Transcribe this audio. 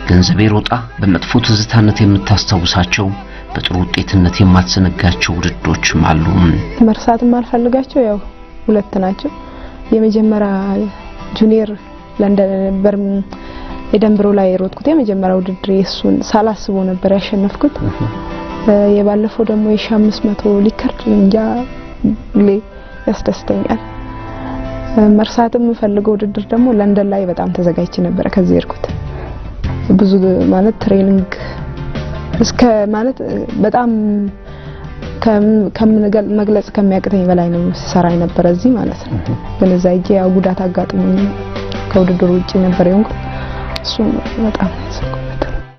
ገንዘቤ ሮጣ በመጥፎ ትዝታነት የምታስታውሳቸው በጥሩ ውጤትነት የማትዘነጋቸው ውድድሮችም አሉ። መርሳት የማልፈልጋቸው ያው ሁለት ናቸው። የመጀመሪያ ጁኒየር ለንደን ነበር የደንብሮ ላይ የሮጥኩት የመጀመሪያ ውድድር የሱን ሳላስበው ነበር ያሸነፍኩት። የባለፈው ደግሞ የሺ አምስት መቶ ሊከርድ እንጃ ሁሌ ያስደስተኛል። መርሳት የምፈልገው ውድድር ደግሞ ለንደን ላይ በጣም ተዘጋጅቼ ነበረ ከዚህ የሄድኩት ብዙ ማለት ትሬኒንግ እስከ ማለት በጣም መግለጽ ከሚያቅተኝ በላይ ነው ሰራ የነበረ እዚህ ማለት ነው። ግን እዛ ሂጄ ያው ጉዳት አጋጥሞኝ ከውድድሩ ውጪ ነበር የሆንኩት። እሱም በጣም ያሰብኩበት